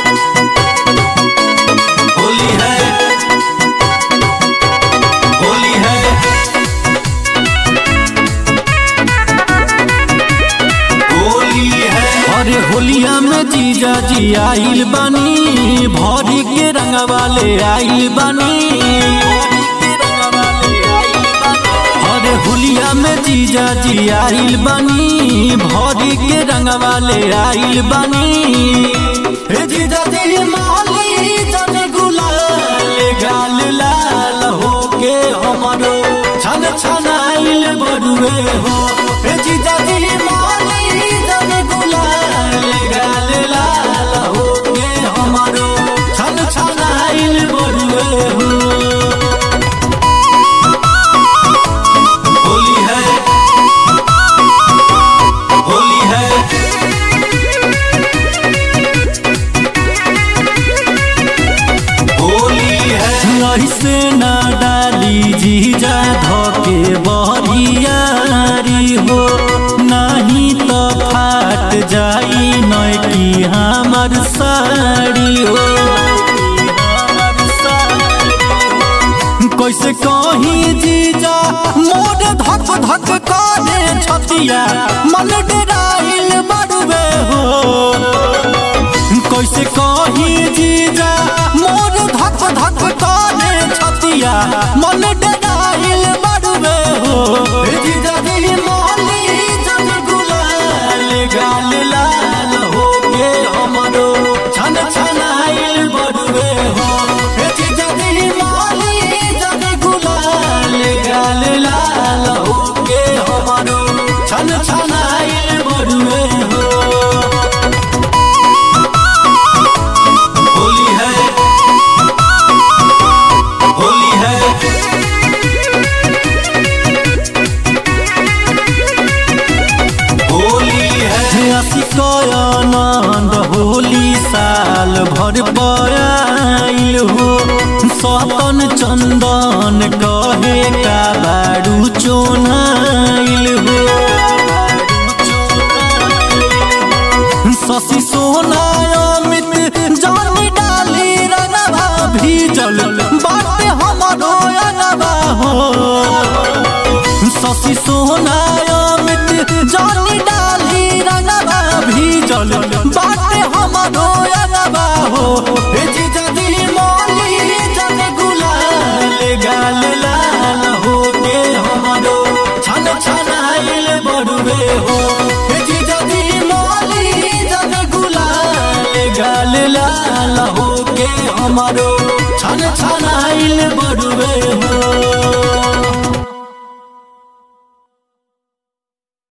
होली है होली है होली है अरे होलिया में जीजा जी आइल बानी भरी के रंगवा ले आइल बानी अरे होलिया में जीजा जी आइल बानी भरी के रंगवा ले आइल बानी हे जीजा जी माली जन गुलाल गाल लाल होके हमरो छन छन आइल बड़ुए हो हे जीजा जी माली जन गुलाल गाल लाल होके हमरो छन छन आइल बड़ुए हो होली है होली है होली है ऐसे न डाली जीजा धोके बरियारी हो नहीं तो फाट जाई नैकी हमर साड़ी हो कैसे कही जीजा मोर धक धक करे छतिया मन डराइल बड़ुए हो कैसे कही जीजा मोर धक धक करे छतिया मन डराइल बड़ुए हो हे जीजा जी मोहली जन गुलाल गाल लाल हो के हमरो छन छनाइल बड़ुए हो हे जीजा जी मोहली जन गुलाल गाल लाल हो के हमरो छन छनाइल बड़ुए हो होली है होली है होली है आनंद होली साल भर पयाइल हो सतन चंदन कहे का बारू चोनाइल हो शशि सोना अमित जानी डाली रंगवा भीजल बाटे हमारो अनवा हो शशि सोना अमित जानी डाली रंगवा भीजल बाटे हमारो अनवा हो हे जीजा दी मोली जन गुलाल गाल लाल हो के हमारो छन छनाइल बड़ुए हो हे जीजा दी मोली जन गुलाल गाल लाल हो के हमारो छन छनाइल बड़ुए